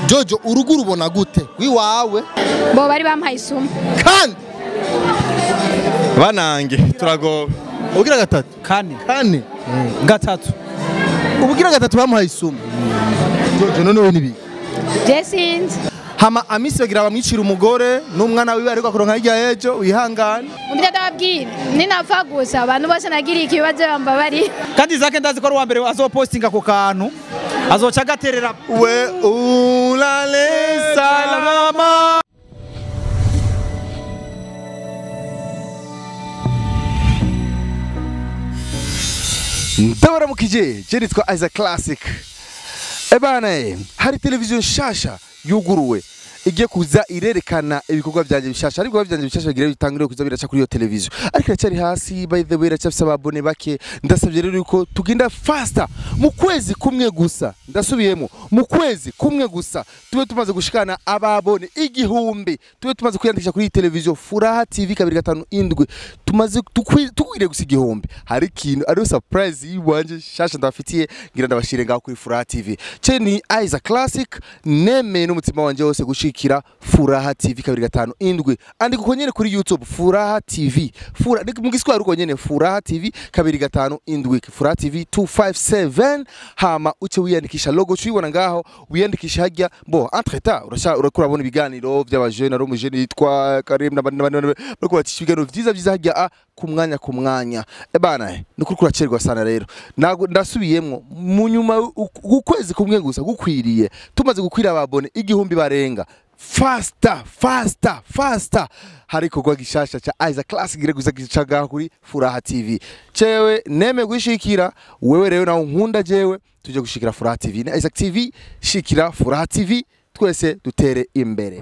jojo urugo urubona gute rw'iwawe bo bari bampaye isumo kandi banange turagowe ubugira gatatu kane kane gatatu ubugira gatatu bamuhaye isumo jojo noneho nibi je sinzi hama amisi bagira bamwicira umugore n'umwana wiwe ariko akuronka hirya y'ejo wihangane umvira ndababwira ninapfa gusa abantu bose nagiriye ikibazo bamba bari kandi zake ndazi ko ari uwa mbere azopostinga ako kantu azoca agaterera we ulale salama ndabaramukije je nitwa Isaac Classic ebana eh, hari televiziyo nshasha yuguruwe igiye kuza irerekana ibikorwa byanjye bishasha ariko byanjye bishasha bigira bitangire kuza biraca kuri iyo televiziyo ariko iracyari hasi by the way iracyafise ababone bake ndasabye rero yuko tugenda faster mu kwezi kumwe gusa ndasubiyemo mu kwezi kumwe gusa tube tumaze gushikana ababone igihumbi tube tumaze kwiyandikisha kuri iyi televiziyo furaha tv kabiri gatanu indwi tumaze tukwi- tukwiriye gusa igihumbi hari ikintu ariyo surprise yiwanje shasha ndabafitiye ngira ndabashire ngaho kuri furaha tv ce ni Isaac Classic nemeye n'umutima wanje wose gushikira furaha tv kabiri gatanu indwi andika uko nyene kuri youtube furaha tv Fura, ni mu giswahili uko nyene furaha tv kabiri gatanu indwi furaha tv 257 hama uce wiyandikisha logo cuyibona ngaho wiyandikisha hajya bo entre temps urasha urakura bona ibiganiro by'abajene ari umujene yitwa Karim n'abandi n'abandi n'abandi, bariko bacisha ibiganiro vyiza vyiza hajya a ku mwanya ku mwanya ebana ni kuri kuracerwa sana rero Nago- ndasubiyemwo mu nyuma u- ukwezi kumwe gusa gukwiriye tumaze gukwira ababone igihumbi barenga fasta fasta fasta hari ikorwa gishasha ca Isaac Classic gire guza gicaga kuri Furaha TV cewe neme gushikira wewe rero nawe nkunda jewe tuje gushikira Furaha TV na Isaac TV shikira Furaha TV twese dutere imbere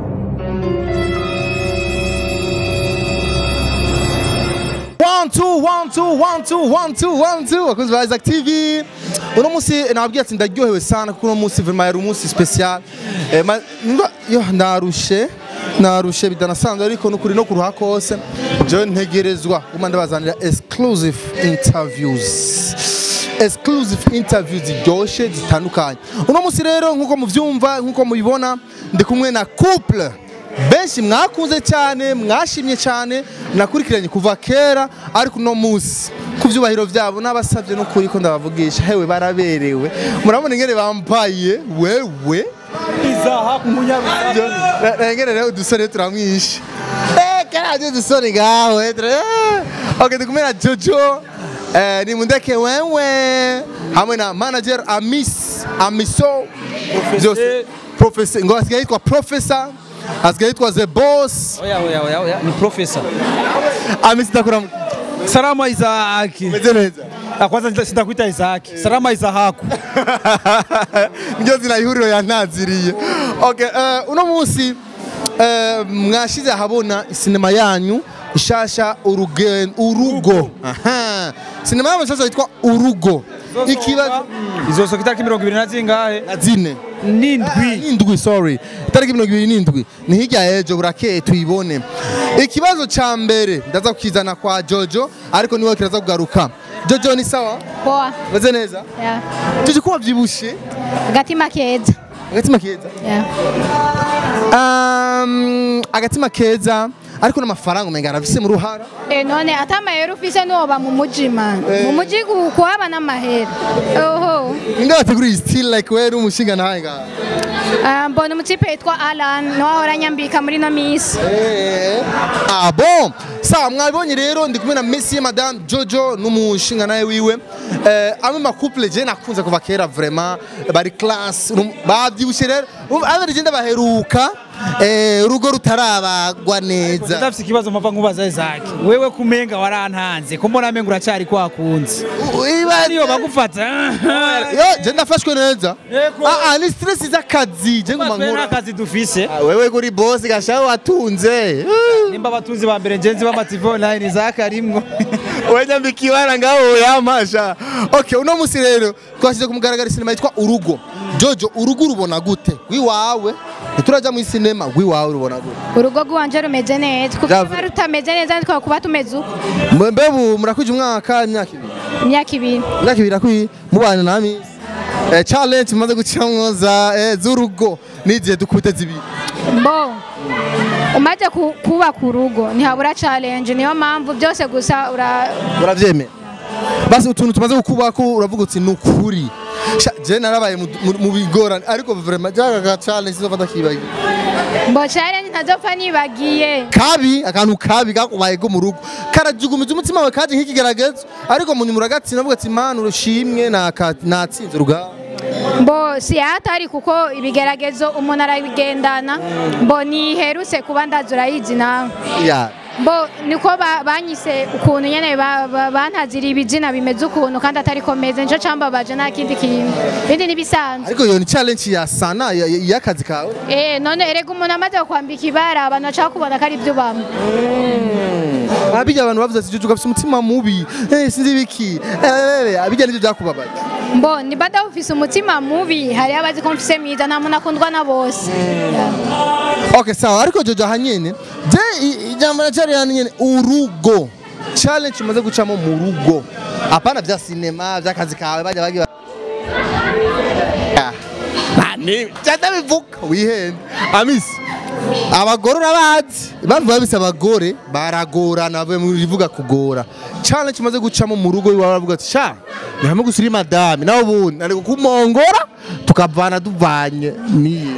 One, two, one, two, one, two, one, two, one, two. Wakozi ba Isaac TV. Uno musi nababwiye ati ndaryohewe sana kuko uno musi vraiment yari umunsi special. Eh, ma- nimba- yo narushe narushe bidanasanzwe ariko nukuri no kuruha kose je ntegerezwa guma ndabazanira exclusive interviews exclusive interviews ziryoshe zitandukanye uno musi rero nkuko muvyumva nkuko mubibona ndi kumwe na couple benshi mwakunze cyane mwashimye cyane nakurikiranye kuva kera ariko uno munsi ku byubahiro byabo n'abasabye n'ukuri ko ndabavugisha hewe baraberewe murabona ingene bambaye wewe izaha ku munyarusange Na- na ingene rero udusore turamwishe Eh, karaje udusore ngaho eh, tura- eh. okay ndikumwe na jojo eh, ni mundeke wewe hamwe na manager amis amiso byose professor ngo asigaye yitwa professor asigaye yitwa the boss oya oya oya oya ni professor Amisi ndakura salama Isaac meze neza. Ah, kwanza sitakuita Isaac salama Isahaku Niryo zina ihuriro yantaziriye. Okay, eh, uno munsi eh, mwashize ahabona sinema yanyu ishasha urugen urugo. Aha. Sinema yanyu ishasha yitwa urugo. Ikibazo izosoka itariki mirongo ibiri na zingahe na zine. n'indwi Indwi sorry. Itariki mirongo ibiri n'indwi. Ni hirya y'ejo burakeye tuyibone. Ikibazo ca mbere ndaza kukizana kwa Jojo ariko niwe kiraza kugaruka. Jojo ni sawa? poa Meze neza? ya Jojo ko wavyibushe? agatima keza Agatima keza. ya Um, agatima keza ariko n'amafaranga umenga arafise mu ruhara Eh, none ata amahera ufise nuwoba mu muji man Eh. mu muji ku- kuhaba n'amahera oho ninde wateguriye still like wewe umushinga nawe ngaha Ah, mbona umutipe yitwa alan niwe ahora anyambika muri no misi Eh, ah bon sawa mwabonye rero ndi kumwe na Messi ya Madame Jojo n'umushinga nawe wiwe eh, amwe makouple je nakunze kuva kera vraiment bari class uru- bavyibushe rero Um, abere je ndabaheruka eh, urugo rutarabagwa neza ndafise ikibazo mpava nkubaza Isaac wewe kumenga warantanze ko mbona amenga uracari kwakunze ariyo bagufata yo je ndafashwe neza Yego. ah ah ni stress z'akazi je nguma Twe nkora n'akazi dufise Ah, wewe kuri boss gashaho watunze nimba abatunzi ba mbere ngenzi b'amativi online Isaac arimwo wenyambikiwana ngaho yamasha okay uno musi rero twashyize kumugaragara sinema yitwa urugo jojo urugo urubona gute rw'iwawe ntituraja muri sinema rw'iwawe urubona gute urugo rwanje rumeze neza kuko Jave. ruba rutameze neza twaba kuba tumeze uko mbe mbe ubu murakwije umwaka imyaka ibiri imyaka ibiri imyaka ibiri akwiye mubana na misi eh, challenge maze gucamwo za eh, z'urugo n'igihe dukubite zibiri bo umaze ku- kubaka urugo ntihabura challenge niyo mpamvu byose gusa ura uravyemera basi utuntu tumaze gukubako uravuga uti ni ukuri Sha, je narabaye mu- mu- mu bigorane ariko vraiment jaga ka challenge sinzofata kibagiye bo challenge ntazopfa nibagiye kabi akantu kabi kakubaye ko mu rugo karajugumiza umutima wawe kaje nk'ikigaragazo ariko mu nyuma uragatsinda uvuga ati mana urushimwe naka- natsinze urugamba bo si hatari kuko ibigeragezo umuntu arabigendana bo niherutse kuba ndazi urayizi nawe ya bo niko ba- banyise ukuntu nyene ba- ba- bantazira ibizina bimeze ukuntu kandi atari ko meze nico cambabaje nta kindi kintu ibindi nibisanzwe ariko iyo ni challenge ya sana ya- ya- y'akazi kawe eh none erega umuntu amaze kwambika ibara abantu bashaka kubona ko ari byo bamwe abijya abantu bavuze ati jojo gafite umutima mubi eh sinzi biki eh abijya nivyo byakubabaye mbo niba ufise umutima mubi hariho abazi ko mfise mwiza nta muntu akundwa na bose okay sawa ariko jojo hanyene je i- ijambo na challenge hanyene urugo challenge umaze gucamo mu rugo apana vya sinema vy'akazi kawe bajya bagira cyadabivuga wihende amisi abagore urabazi impamvu babise abagore baragorana bavuye mu rivuga kugora challenge umaze gucamo mu rugo iwawe baravuga ati sha ni hamwe gusa uri madame nawe ubundi nari kumongora tukavana duvanye niye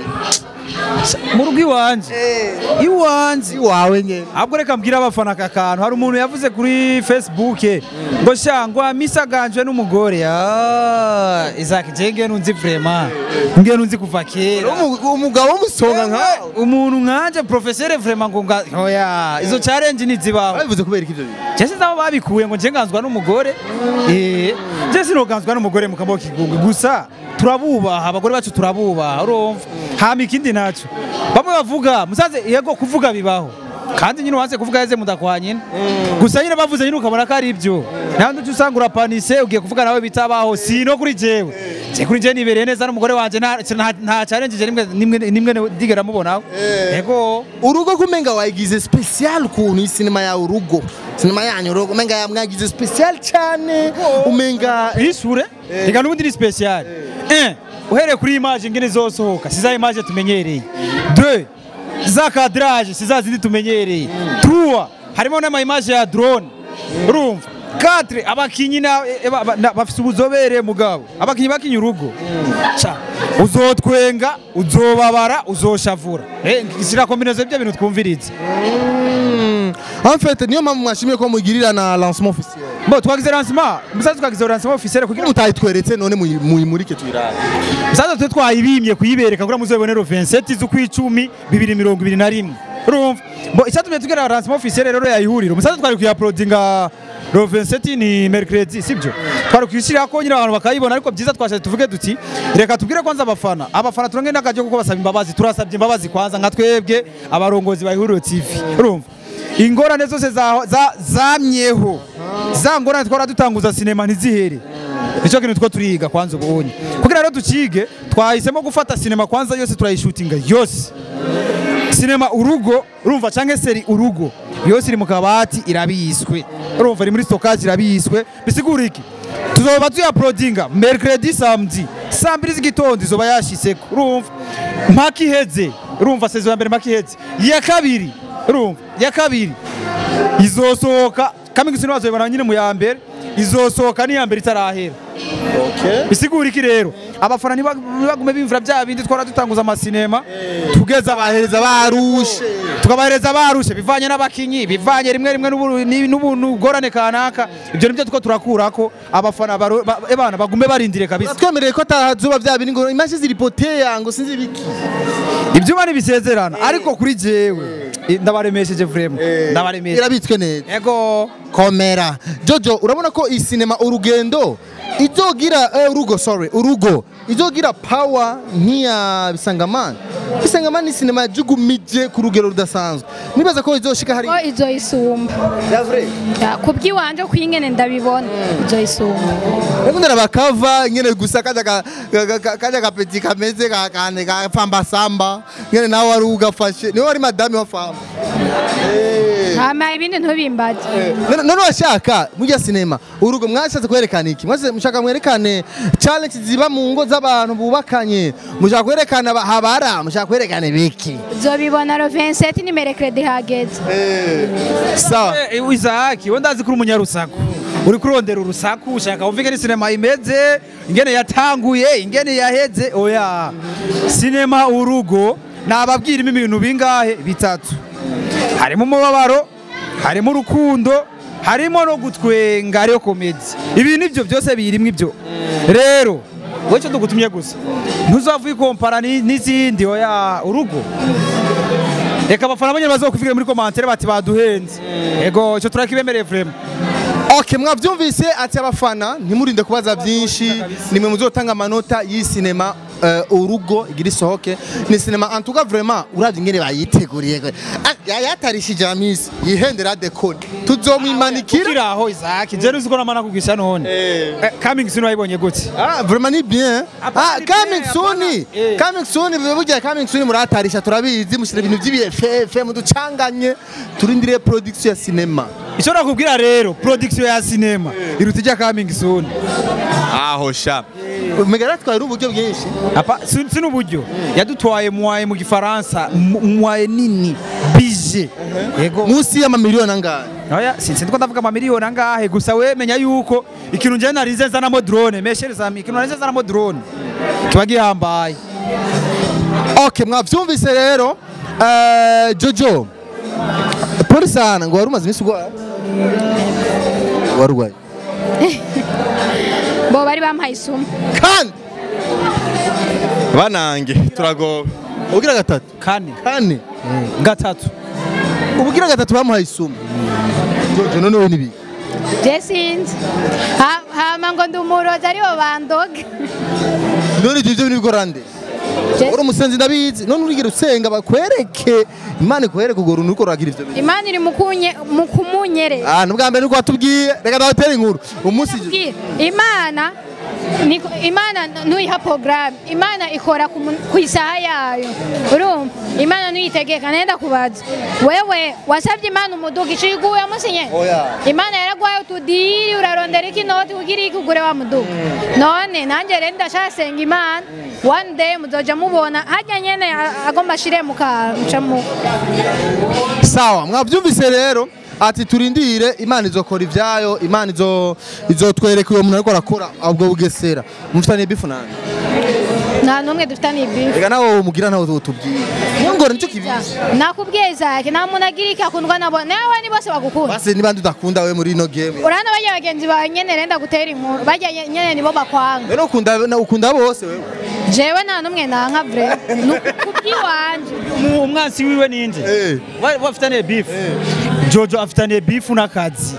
mu rugo iwanje iwanje iwawe nyene ahubwo reka mbwira abafana aka kantu hari umuntu yavuze kuri facebook ngo sha ngo amisaganjwe n'umugore Ah, Isaac je ngiye nunzi vraiment ngiye nunzi kuva kera Umu- umugabo w'umusonga nkawe umuntu nkanje professeur vraiment ngo nga oya izo challenge nizibaho babivuze kubera iki ivyo bintu je sinzi aho babikuye ngo nje nganzwa n'umugore eh je sinoganzwa n'umugore mu kaboko k'igungu gusa turabubaha abagore bacu turabubaha urumva hama ikindi naco bamwe bavuga musaze yego kuvuga bibaho kandi nyine wanse kuvuga yeze mudakwanya nyine gusa nyine bavuze nyine ukabona ko ari ibyo nta nduce usanga urapanise ugiye kuvuga nawe bitabaho si no kuri jewe je kuri je nibereye neza n'umugore wanje nta nta- nta challenge je nimwe nimwe nimwe ndigera mubonaho yego urugo kumenga wayigize special kuntu isinema yawe urugo sinema yanyu urugo umenga ya- mwagize special cyane umenga ishure reka n'ubundi ni special un uhereye kuri image ngene zosohoka si za image tumenyereye deux za cadrage si za zindi tumenyereye trois harimo n'ama image ya drone urumva quatre abakinyi na- e- ba- ba- na- bafise ubuzobere mugabo abakinyi bakinyi urugo Ca, uzotwenga uzobabara uzoshavura Eh, sira kombinezo y'ibyo bintu twumvirize en fait niyo mpamvu mwashimiye ko mugirira na lancement officiel mbo twagize lancement musaza twagize lancement officiel kugira mutayitweretse none muyi- muyimurike tuyirabe Sasa twe twayibimye kuyibereka kugira muzobonero 27 z'ukwicumi 2021 urumva bo icyatumye tugera lancement officiel rero yayihuriro musaza twari kuyaploadinga lo 27 ni mercredi sibyo twari kuyishyira ko nyine abantu bakayibona ariko byiza twashatse tuvuge duti reka tubwire kwanza abafana abafana turange n'akajyo kuko basaba imbabazi turasabye imbabazi kwanza nka twebwe abarongozi ba ihuriro TV urumva ingorane zose za- za- zamyeho za ngorane twara dutanguza sinema ntizihere nicyo kintu two turiga kwanza ubonye kugira rero tukige twahisemo gufata sinema kwanza yose turayishutinga yose sinema urugo urumva cyangwa seri urugo yose iri mu kabati irabiswe urumva iri muri stockage irabiswe bisigura iki tuzoba tuyaprodinga mercredi samedi saa mbiri z'igitondo izoba yashiseko urumva mpaka iheze urumva sezo ya mbere mpaka iheze iya kabiri urumva iya kabiri izosohoka kamwe gusa bazobibona nyine mu ya mbere izosohoka n'iya mbere itarahera bisigura iki rero abafana ntiba- ntibagume bimvira bya bindi twara dutanguza amasinema tugeza abahereza barushe tukabahereza barushe bivanye n'abakinyi bivanye rimwe rimwe n'ubu- ni- n'ubuntu bugorane kanaka ibyo nibyo two turakurako abafana baro- ba- ebana bagume barindire kabisa twemereye ko atazuba bya bindi ngo imashi ziripoteya ngo sinzi biki ibyuma ntibisezerana ariko kuri jewe ndabaremesheje vrema ndabaremesheje irabitswe neza ego komera jojo urabona ko iyi sinema urugendo izogira eh, urugo sorry urugo izogira power nk'iya bisangamani bisangamani ni sinema yajugumije ku rugero rudasanzwe nibaza ko izoshika hari ko izoyisumba Ya, ku bw'iwanje uko ingene ndabibona izoyisumba Ekundera bakava nyene gusa kaja ka- ka- ka- kaja kapeti kameze ka kane ka famba samba nyene nawe wari ugafashe niwe wari madame wa famba Eh. hama ibindi ntubimbaze none none washaka mujya sinema urugo mwashatse kwerekana iki mwase mushaka mwerekane challenge ziba mu ngo z'abantu bubakanye mushaka kwerekana aba- habara mushaka kwerekana biki zobibona ro 27 ni merekredi hageze sawa Eh, Isaac we ndazi kuri umunyarusaku uri kurondera urusaku ushaka wumva ingene sinema imeze ingene yatanguye ingene yaheze oya sinema urugo nababwirimo ibintu bingahe bitatu harimo umubabaro harimo urukundo harimo no gutwenga ariyo komedi ibi nibyo byose birimo ibyo rero wowe icyo tugutumye gusa ntuzavuye ikompara ni- n'izindi oya urugo reka abafana banyine bazokuvugira muri komantere bati baduhenze ego icyo turakibemereye vrema Okay, mwavyumvise ati abafana ntimurinde kubaza byinshi nimwe muzotanga amanota y'isinema uh, urugo igira isohoke ni sinema en tout cas vraiment uravye ingene bayiteguriye kwe. Ah, ya- yatarishije amisi yihendera dekoni tuzomwimanikira ukiri aho Isaac je nuzi ko namana kugisha none Eh, coming soon wayibonye gute Ah, vraiment ni bien. Hapana, Ah, ni coming bien, soon. hapana. Eh. Coming soon, burya coming soon muratarisha turabizi mushira ibintu by'ibifefe muducanganye turindiriye production ya cinema. icyo nakubwira rero production ya sinema iruta ijya coming soon Aho sha. Megara twari uburyo bwinshi. apa si si n'uburyo yadutwaye mwaye mu gifaransa mu- mwaye nini bije ego Musi y'amamiliyoni angahe? oya sinzi ko ndavuga amamiliyoni angahe gusa we menya yuko ikintu njye narize nzanamo drone meshereza ikintu narize nzanamo drone kiba gihambaye Okay, mwavyumvise rero. Eh, Jojo. Poli sana ngo wari umaze iminsi urwaye? Wari urwaye. bo bari bampaye isumu Kandi banange turagowe ugira gatatu. kane Kane. gatatu Ubugira gatatu bamuhaye isumu. Jojo none we nibi. je sinzi Ha- hama ngo ndi umurozi aribo bandoga None ibyo byo nibigorande. Je- uri umusenzi ndabizi none urigira usenga bakwereke imana ikwereke urwo runtu uriko ruragira ivyo bintu imana iri mu kunye- mu kumunyereza ah nubwa mbere nuko watubwiye reka ndabatera inkuru umunsi Bwira, imana niko- imana ntuyiha porogaramu imana ikora ku mun- ku isaha yayo urumva imana ntuyitegeka nenda kubaza wewe wasabye imana umuduga iciye iguye musinye Oya. imana yaragwaye utudiri urarondera iki noti kugira iki ugure wa muduga none nanjye rero ndashasenga imana one day muzoja mubona harya nyene a- agomba ashire mu kanca mu sawa mwavyumvise rero ati turindire imana izokora ivyayo imana izo izotwereka uwo muntu ariko arakora ubwo bugesera mufitaniye bifu nani nta n'umwe dufitaniye bifu reka nawe umugira ntawe utubwira niyo ngora nicyo kibizi nakubwiye zake nta muntu agira iki akundwa nabo nawe ni bose bagukunda basi niba udakunda we muri ino game urabona bajya bagenzi bawe nyene renda gutera inkuru bajya nye- nyene nibo bakwanga rero ukunda na- ukunda bose wewe jewe nta n'umwe nanka vre kubyiwanje Mu- umwansi wiwe ninde Eh. Wa- bafitaniye bifu jojo afitaniye bifu n'akazi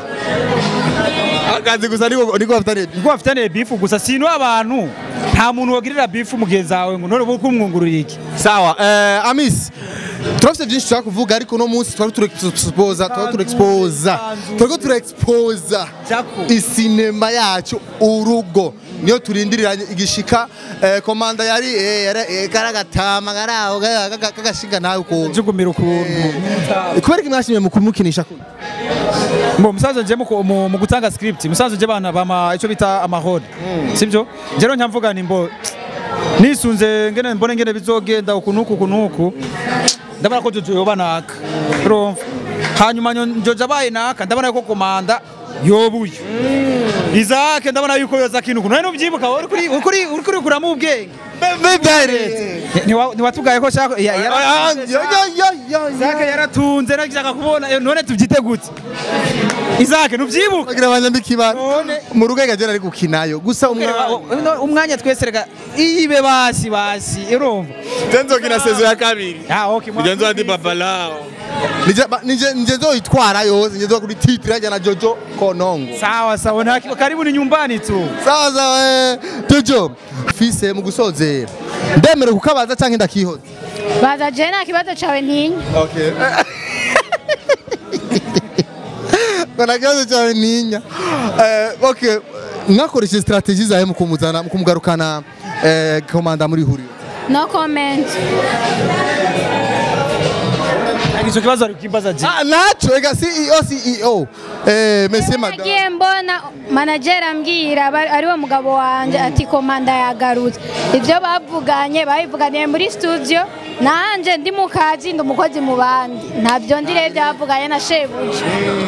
akazi gusa niko niko bafitaniye niko bafitaniye bifu gusa sino abantu nta muntu wagirira bifu mugenzi wawe ngo ntore kumwungurira iki sawa eh, amis turafite byinshi tushaka kuvuga ariko uno munsi twari turi exposa twari turi exposa turiko turi exposa Jaco. isinema yacu urugo niyo turindirira igishika eh, komanda yari eh, yari- eh, karagatama karaho kagashinga nawe ukuntu jugumira ukuntu kubera ko mwashimye mu kumukinisha kuno Mbo musanzwe nje mu ku- mu mu gutanga script musanzwe nje bana bama ico bita amahoro sibyo nje rero nyamvuga ni mbo nisunze ngene mbone ngene bizogenda uku nuku uku nuku ndabona ko jojo yoba naka urumva hanyuma nyo- njoja baye naka ndabona ko komanda yobuye Isaac ndabona yuko yoza kintu none ubyibuka uri kuri uri kuri uri kuri kuramo ubwenge Ntiwa- ntiwatugaye ko shaka ya- yara- Isaac yaratunze nagishaka kubona eh, none tubyite gute Isaac ntubyibuka bagira abanyamikibara None. mu rugo agera ari gukinayo gusa umwana umwanya umwanya twese reka ibe basi basi urumva tenzokina sezo ya kabiri ah okay kugenza hadi babalao Nije- ba- nije nije nzoyitwara yose nije kuri titre ajya na Jojo Konongo sawa sawa nta kiba karibu ni nyumbani tu sawa sawa eh, Jojo fise mu gusozera ndemere kukabaza canke ndakihoza baza je nta kibazo cawe ntinya okay Kuna kibazo cyawe ninya eh, okay mwakoresheje strategie zawe mu kumuzana mu kumugarukana eh, komanda muri huriro no comment icyo kibazo ari kukimbaza je Ah, nacho ega CEO CEO eh monsieur madame nagiye mbona manager ambwira aba- ariwe mugabo wanjye ati komanda yagarutse ibyo bavuganye babivuganiye muri studio nanje ndi mu kazi ndi umukozi mu bandi ntabyo ndi rero byavuganye na shebuja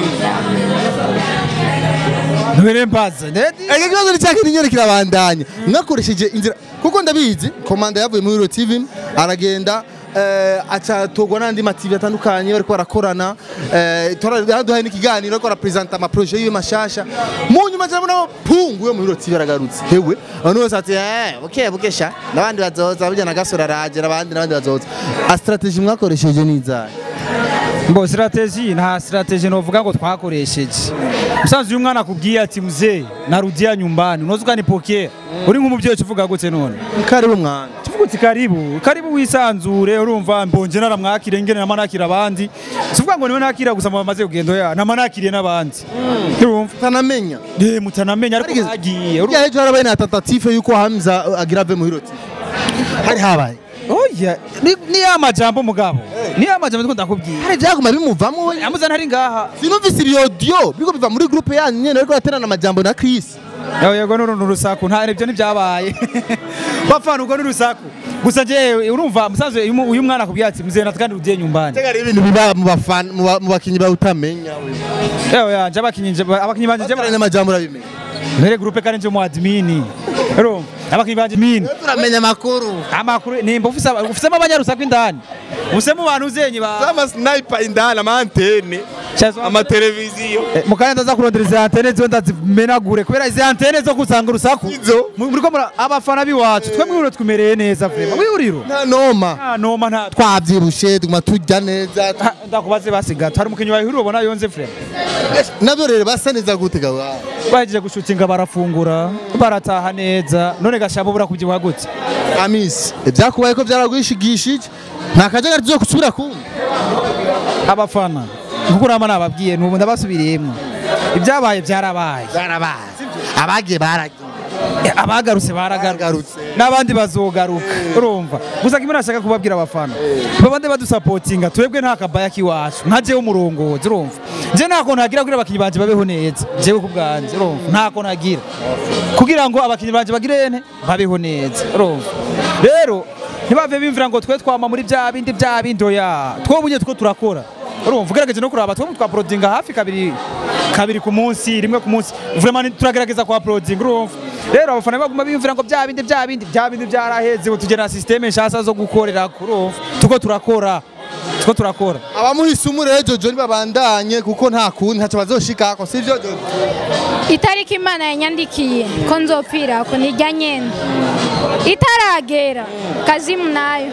ntubere mbaza Ega kibazo ni cyakindi nyene kirabandanya mwakoresheje inzira kuko ndabizi komanda yavuye muri Euro TV aragenda eh, acatogwa n'andi ma TV atandukanye bariko barakorana eh, turaduhaye n'ikiganiro ariko arapresenta ama projet yiwe mashasha mu nyuma cyane nabo pungu yo muri Euro TV aragarutse hewe abantu bose ati eh buke buke sha n'abandi bazoza burya na gasore araje n'abandi n'abandi bazoza a strategy mwakoresheje ni izahe mbo strategy nta strategy novuga ngo twakoresheje musanzwe uyu mwana akubwiye ati mzee narudia nyumbani unoza ukanipokea uri nk'umubyeyi uvuga gute none karibu mwana tuvuga uti karibu karibu wisanzure urumva mbonje naramwakire ngene nama nakira abandi sivuga ngo niwe nakira gusa mu bamaze kugendo ya nama nakiriye n'abandi urumva tanamenya eh mutanamenya ariko Harigeze- bagiye Burya ejo harabaye na tentative yuko Hamza uh, agira ave mu Euro TV hari habaye oya ni- ni ya majambo mugabo ni ya majambo ndiko ndakubwira hari byaguma bimuvamo we yamuza ntari ngaha sinumvise ibyo audio biko biva muri groupe yanyu nyene ariko aterana amajambo na Chris Yawe yego nuru nurusaku nta ibyo ntibyabaye bapfana ubwo nurusaku gusa je urumva musanzwe uyu mu- uyu mwana akubwiye ati mzee natakandi ugiye nyumbani Tega ibintu biba mu bafana mu ba- mu bakinyi bawutamenya we yawe yanje abakinyi nje abakinyi banje je aterana amajambo urabimenya mbere groupe kandi nje mu admin urumva abakinyi banje min turamenya amakuru amakuru nimba ufise aba- ufisemo abanyarusaku indani ufisemo abantu uzenyi ba Sama sniper indani ama antene Chazo- ama televiziyo Eh, mukanya ndaza kurondera izi antene zo ndazimenagure kubera izi antene zo kusanga urusaku Izo? Mu- muriko mura abafana biwacu twe mwihuriro twimereye neza vrema mwihuriro nta noma nta noma nta twavyibushe tuguma turya neza Ha, ndakubaze basigaye hari umukinnyi wahihuriro ubona yonze vrema navyo rero basa neza gute gawa bahejeje gushutinga barafungura barataha neza none gashabo bura kubyibuha gute amisi ibyakubaye ko byaragwishigishije nta kajagari tuzo kusubira kumva abafana nkuko urama nababwiye nubu ndabasubiriyemo ibyabaye byarabaye barabaye abagiye baragiye Eh, abagarutse baragarutse Baragarutse. n'abandi bazogaruka urumva gusa kimwe nashaka kubabwira abafana babande badusapotinga twebwe nta kabaya k'iwacu nka jewe umurongozi urumva je ntako nagira kugira abakinyi banje babeho neza jewe ku bwanje urumva ntako nagira kugira ngo abakinyi banje bagire ene babeho neza urumva rero ntibave bimvira ngo twe twama muri bya bindi bya bindi oya twobunye two turakora urumva ugerageje no kuraba twebwe twaporodinga hafi kabiri kabiri ku munsi rimwe ku munsi vraiment turagerageza kwa porodinga urumva rero abafana baguma biyumvira ngo bya bindi bya bindi bya bindi byaraheze ubu tugena systeme nshasha zo gukorera kurumva tuko turakora tuko turakora abamuhise umure jojo ntibabandanye kuko nta kundi ntacyo bazoshikako sivyo jojo itariki imana yanyandikiye ko nzopfira ko nijya nyene itaragera kazimu nayo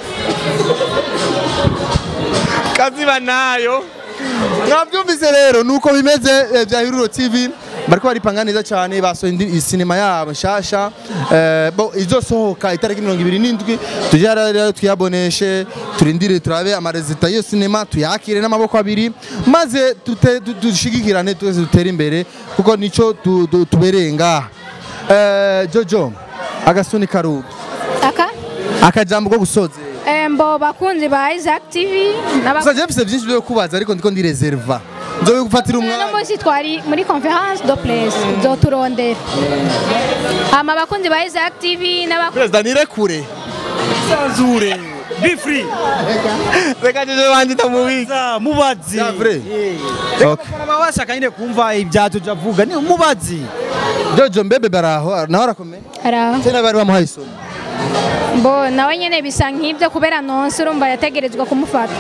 kaziba nayo mwabyumvise rero nuko bimeze eh, bya Hiruro TV bariko baripanga neza cyane basohoye indi sinema yabo nshasha eh, bo izosohoka itariki mirongo ibiri n'indwi tujye rero tuyaboneshe turindire turabe amarezita y'iyo sinema tuyakire n'amaboko abiri maze tute- du- dushigikirane twese dutere imbere kuko nico tu- tu- tubereye ngaha Eh, jojo agasuni karuga aka akajambo ko gusozera embo bakunzi ba Isaac TV n'aba- gusa je mfise byinshi byo kubaza ariko ndiko ndireserva nzobe gufatira uno umwanya munsi twari muri conference do place zoturondera hama abakunzi ba Isaac TV n'abakunzi perezida nirekure sanzure be free reka jeje wanje tamubizi za mubazi Ya vrai? Reka Okay. abafana baba bashaka nyine kumva ibya jojo avuga ni mubazi jojo mbebe baraho naho arakomeye Ara- tena bari bamuhaye isomo bo nawe nyene bisa nk'ibyo kubera nonse urumva yategerezwa kumufata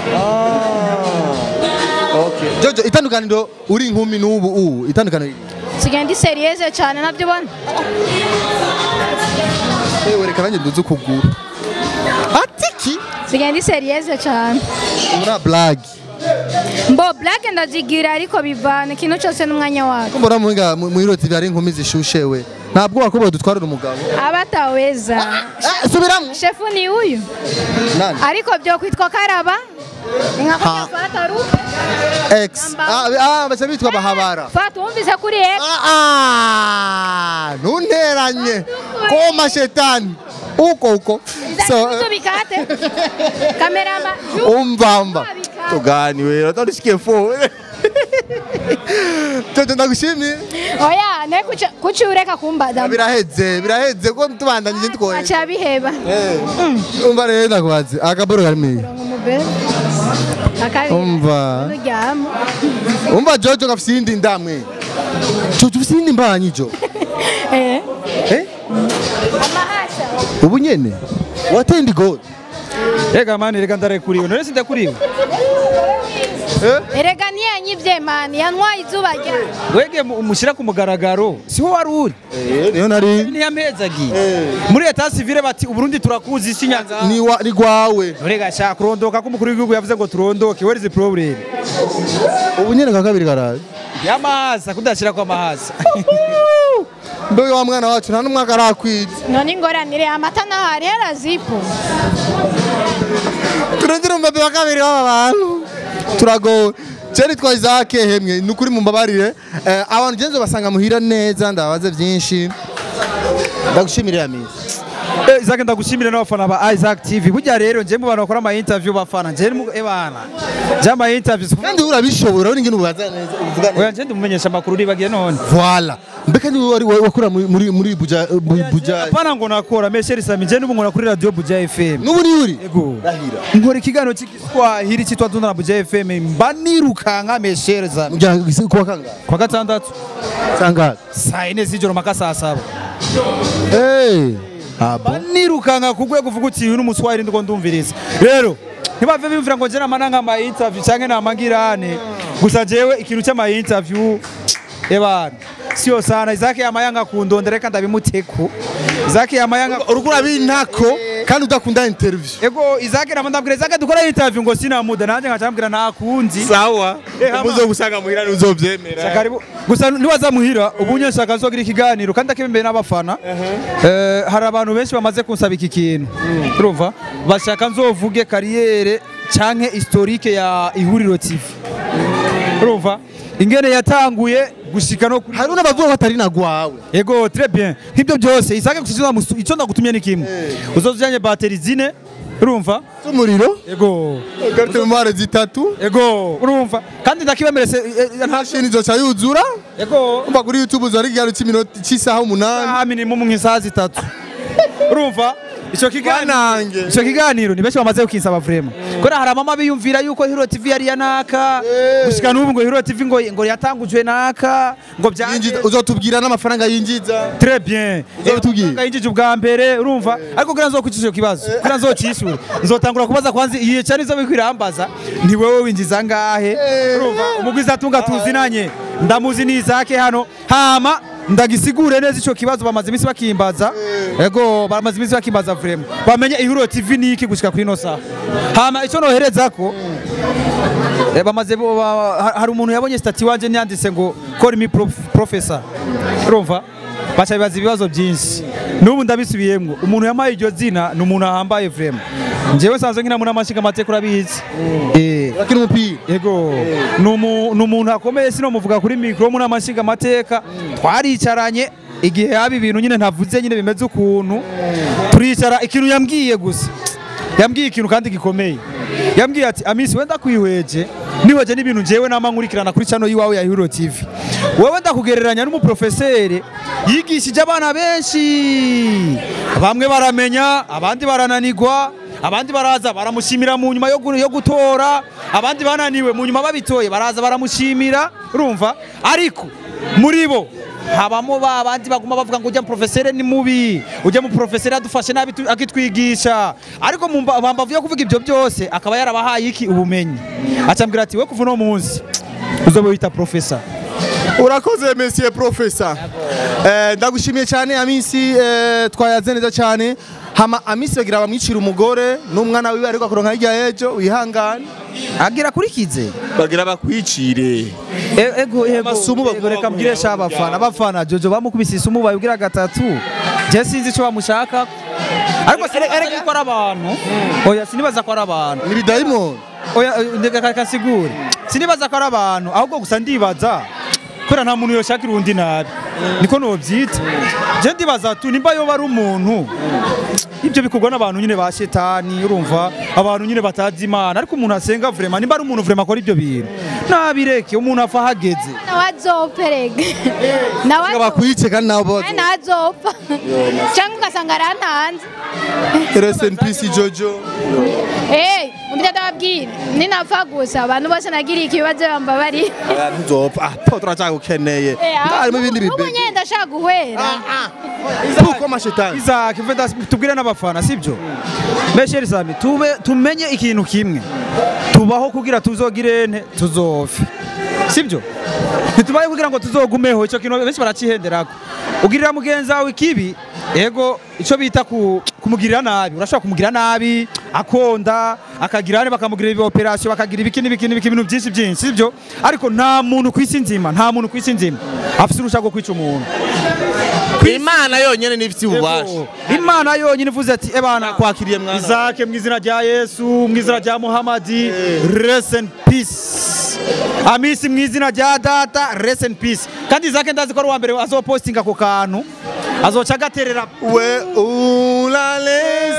jojo itandukaniro uri inkumi n'ubu ubu itandukaniro sigaye ndi seriyeuse cyane nabyo ubona ewe reka nanjye nduze ukuguru atiki sigaye ndi seriyeuse cyane muri blagi mbo blague ndazigira ariko bivana ikintu cyose n'umwanya wako mbona muhinga mu Hiro TV hari inkumi zishushewe ntabwo wakuba dutwarira umugabo abataweza Eh, subiramo shefu ni uyu nani ariko byo kwitwa karaba inka Ha. fata ru x ah ah bacha bitwa bahabara fata wumvise kuri X ah ah ntunteranye koma shetani uko uko so so bikate kamerama umvamba moto gani wewe nataka nishikie fo Jojo ndagushimiye oya naye kuca- kuki ureka kumbaza biraheze biraheze ko tubandanyije twoye aca biheba umva rero ndakubaze akaboro kari miyi umubere akabiri umva nuryama umva Jojo gafise iyindi ndamwe Jojo ufise iyindi mbanyi jo eh eh amahasa ubu nyene wateye indi gol Ega mani reka ndarekuriwe none sindakuriwe erega ntiyanyivye mani yantwaye izuba rya wege mu- umushyira ku mugaragaro siho wari uri niyo nari ntiyamezagiye muri leta civile bati uburundi turakuzi isi nyanza ni wa ni gwawe urega shaka kurondoka ko umukuru w'igihugu yavuze ngo turondoke where is the problem ubu nyene ka kabiri karaje yamahasa kudashyira kwa mahasa mbe wa mwana wacu nta n'umwaka arakwiza none ingoranire amata naho hari harazipo turongera umbabe wa kabiri w'aba bantu turagowe Ceri twa Isaac hemwe ni ukuri mumbabarire eh, abantu genzo basanga muhira neza ndabaze byinshi ndagushimira ya misi Eh, Isaac ndagushimire n'abafana ba Isaac TV burya rero nje mu bantu bakora ama interview bafana nje mu ebana nje ama interview kandi urabishobora urabona ingene ubaza neza uvuga neza oya nje ndimumenyesha amakuru ribagiye none voilà mbeka ni wari wakora muri muri muri buja bu- buja apana ngo nakora mesheri sami nje n'ubu nkora kuri radio Buja FM nubu ni uri Ego. rahira nkora ikiganiro cy'igiswahili cyitwa Dunda na Buja FM mba nirukanka mesheri sami mujya kuwa kangahe kwa gatandatu sangahe saa yine z'ijoro mpaka saa saba eh abo mba nirukanka ku rwego uvuga uti uyu ni umuswahili ndiko ndumviriza rero ntibave bimvira ngo nje namana nk'ama interview canke namangirane gusa jewe ikintu cy'ama interview ebana siyo sana Isaac yamayanga kundondera reka ndabimuteko Isaac yamayanga urukura bintako kandi udakunda interview Ego Isaac namandabwira Isaac dukora interview ngo sina muda nanje nkacambwira nakunzi sawa Eh, hama. umuzo gusanga muhira ntuzovyemera Karibu gusa niwaza muhira ubu nyashaka nzogira ikiganiro kandi akembe n'abafana eh hari abantu benshi bamaze kunsaba iki kintu urumva bashaka nzovuge kariyere canke historique ya ihuriro TV urumva ingene yatanguye gushika no kuri hari n'abavuga ko atari nagwawe Ego très bien nk'ibyo byose Isaac gusiza icyo ndagutumye ni kimwe uzozujanye bateri zine urumva z'umuriro Ego carte memoire zitatu Ego urumva kandi ndakibemerese eh, eh, nta mashini zoca yuzura Ego umva kuri youtube uzari ikiganiro cy'iminota cy'isaha umunani aha minimum nk'isaha zitatu urumva icyo kiganiro banange icyo kiganiro ni benshi bamaze kukinsaba vraiment kubera hari amama biyumvira yuko Hero TV yari ya naka Eh. gushika n'ubu ngo Hero TV ngo ngo yatangujwe naka ngo byaje Yinjiza- uzotubwira n'amafaranga yinjiza Très bien. Uzabitubwira. Amafaranga yinjije ubwa mbere urumva ariko kugira nzokwicisha icyo kibazo kugira nzokishure nzotangura kubaza kwanza igihe cyane zo bikwirambaza ni wewe winjiza ngahe urumva umugwiza atunga tuzinanye ndamuzi ni Isaac hano hama ndagisigure neza ico kibazo bamaze iminsi bakimbaza ego bamaze iminsi bakimbaza vraiment bamenye ihuriro TV niki gushika kuri no saha hama ico noherezako Eh, bamaze bo- ba- ha- hari umuntu yabonye stati wanje nyanditse ngo call me prof- professor urumva baca bibaza ibibazo byinshi n'ubu ndabisubiyemwo umuntu yamaye iryo zina ni umuntu ahambaye vraiment njyewe sanzwe nkina muri amashinga amateka urabizi eh urakina umupira Ego ni umu- ni umuntu akomeye sino muvuga kuri mikoro muri amashinga amateka twaricaranye igihe haba ibintu nyine ntavuze nyine bimeze ukuntu turicara ikintu yambwiye gusa yambwiye ikintu kandi gikomeye yambwiye ati amisi wenda kwihweje nihweje n'ibintu njyewe nama nkurikirana kuri channel yiwawe ya Hero TV wewe ndakugereranya n'umuprofeseri yigishije abana benshi bamwe baramenya abandi barananigwa abandi baraza baramushimira mu nyuma yo gu- yo gutora abandi bananiwe mu nyuma babitoye baraza baramushimira urumva ariko muri bo habamo ba bandi baguma bavuga ngo ujya mu profesere ni mubi ujya mu profesere adufashe nabi tu- akitwigisha ariko mu mba- bambavu yo kuvuga ibyo byose akaba yarabahaye iki ubumenyi acambwira ati we kuva uno munsi uzobe wita profesa urakoze monsieur professor eh ndagushimiye cyane amisi eh, twayaze neza cyane hama amisi bagira bamwicira umugore n'umwana wiwe ariko akuronka hirya y'ejo wihangane agira kuri kize bagira bakwicire E- ego ego Amasumu ego, baguma reka mbwire sha abafana abafana jojo bamukubise isumu bayibwira gatatu je sinzi ico bamushaka ariko erega ko ari abantu oya sinibaza ko ari abantu ni bidayimoni oya eh, ndeka kasigure sinibaza ko ari abantu ahubwo gusa ndibaza kubera nta muntu yoshakira undi nabi niko nobyita je ndibaza tu nimba yoba ari umuntu ibyo bikorwa n'abantu nyine ba shetani urumva abantu nyine batazi imana ariko umuntu asenga vrema nimba ari umuntu vrema akora ibyo bintu nabireke umuntu apfa hageze nawe azopfa rega nawe azopfa bakwice kandi nabo nawe nawe azopfa cyangwa ugasanga arantanze rest in peace jojo Eh, umvira ndababwira ninapfa gusa abantu bose nagiriye ikibazo bambabari ntuzopfa ah po turacyagukeneye harimo ibindi ubu bibegi nyine ndashaka guhera kuko amashetani Isaac mveda tubwire n'abafana sibyo Mesheri Sami tube tumenye ikintu kimwe tubaho kugira tuzogire nte tuzofe sibyo ntitubaye kugira ngo tuzogumeho icyo kintu benshi baracihenderako ugirira mugenzi wawe ikibi ego icyo bita ku, kumugirira nabi urashobora kumugirira nabi akonda akagira hane bakamugirira ibi operation bakagira ibiki n'ibiki n'ibiki ibintu byinshi byinshi sibyo ariko nta muntu ku isi nzima nta muntu ku isi nzima afite urushaka rwo kwica umuntu imana yonyene nifite ububasha Yego. imana yonyine ivuze ati ebana kwakiriye mwana izake mu izina rya yesu mu izina rya muhamadi rest in peace amisi mu izina rya data rest in peace kandi izake ndazi ko ari uwa mbere azopostinga ako kantu azoca agaterera we ulale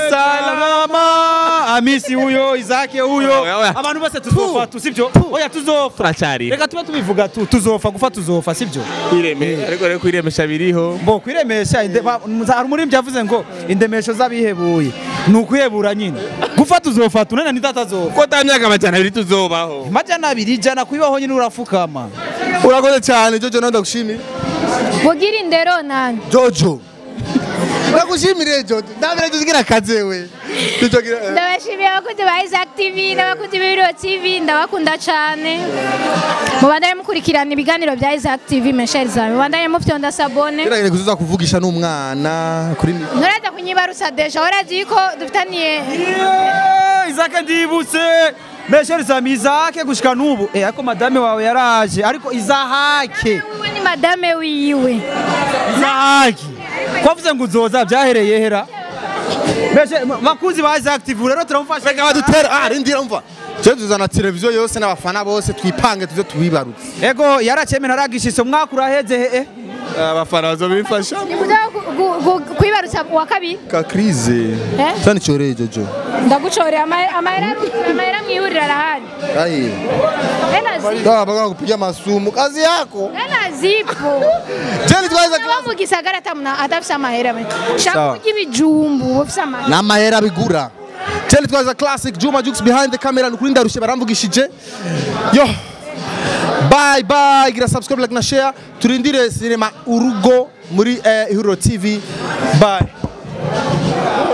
salama amisi huyo izake huyo Oya, oya. abantu bose tuzofa tu sibyo oya tuzofa turacyari reka tube tubivuga tu tuzofa gufa tuzofa sibyo kwireme ariko rero kwiremesha biriho Bo kwiremesha inde- ba- hari umuririmbyi yavuze ngo indemesho z'abihebuye ni ukwihebura nyine gufata uzofata unena nitatazofa ko ta myaka amajana abiri tuzobaho majana abiri ijana kubibaho nyine urafukama urakoze cyane jojo nawe ndagushimira bugira indero nani jojo ndagushimire jojo ndabere tuzigira akaze we jojo gira ndabashimiye abakunzi ba Isaac TV n'abakunzi b'Ibiro TV ndabakunda cyane mubandanye mukurikirana ibiganiro bya Isaac TV mesheri zawe mubandanye mufyonda sabone Gerageza kuzuza kuvugisha n'umwana kuri mi- nturaza kunyibarusa deja warazi ko dufitaniye Yeah, izake ndibutse mesheri sami izake gushika n'ubu eh ariko madame wawe yaraje ariko izahake wewe ni madame wiwe izahake kwavuze ngo uzoza byahereye hera Meshe- bakuzi ba Isaac TV rero turamufasha reka badutera ah rindira umva je tuzana televiziyo yose n'abafana bose twipange tuze tubibarutse ego yaracemera aragishishe umwaka uraheze he abafana bazobifasha nikuza kwibarusa uwa kabiri ka krize Eh? cyane cyoreye jojo ndagucorera ama- amahera amahera mwihuriro arahari ai ena zipo ah baka kupiga masumu kazi yako ena zipo je twaweza Aba mu gisagara atamuna adafise amahera me shaka Sawa. kurya ibijumbu ufise amahera n'amahera bigura Tell twaza classic Juma Jux behind the camera nukuri ndarushe baramvugishije yo bye bye gira subscribe like na share turindire sinema urugo muri eh, Ihuriro TV bye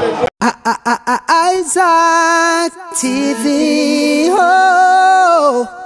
Isaac TV. Oh.